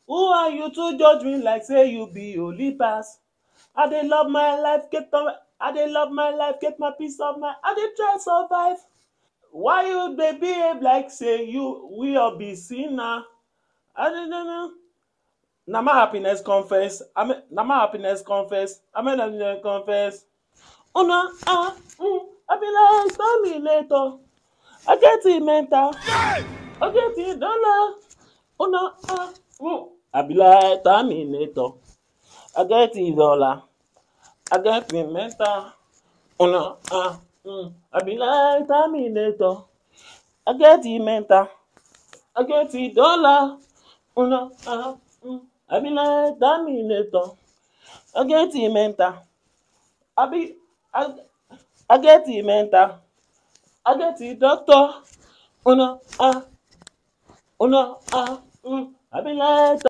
Who are you to judge me like say you be holy pass? I dey love my life, get my, I dey love my life, get my peace of mind. I dey try survive. Why you dey behave like say you we all be sinner? I don't know. Na my happiness confess. I mean, na my happiness confess. I mean, I confess. Una ah, mm, I be like terminator. I get it mental. I get it dollar. Una ah, mm, I be like terminator. I get it dollar. I get it mental. Una ah, mm, I be like terminator. I get it mental. I get it dollar. Una ah, mm, I be like terminator. I get it mental. I be I, I get it mental. I get it doctor. Una ah, una ah, mm, I be like